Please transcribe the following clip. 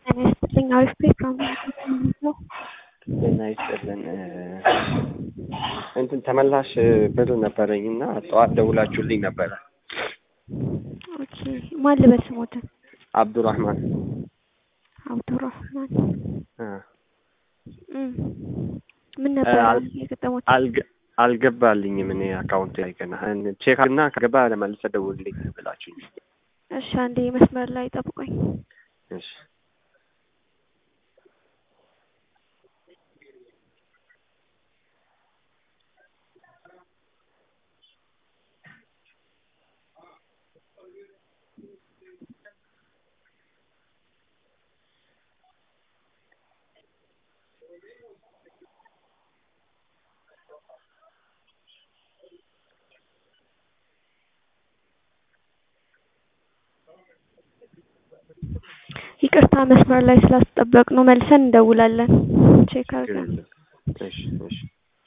ጤና ይስጥልኝ አሪፍ ፕሮግራም ነው። ጤና ይስጥልን እንትን ተመላሽ ብር ነበረኝ እና ጠዋት ደውላችሁልኝ ነበረ። ኦኬ ማን ልበል ስሞትን? አብዱራህማን አብዱራህማን እ እም ምን ነበር አል- የገጠሙት? አልገ- አልገባልኝም እኔ አካውንት ላይ ገና ቼክ እና ከገባ ለመልሰ ደውልልኝ ብላችሁኝ። እሺ አንዴ መስመር ላይ ጠብቆኝ። እሺ ይቅርታ መስመር ላይ ስላስጠበቅ ነው መልሰን እንደውላለን። ቼክ ችግር አድርገን የለም። እሺ እሺ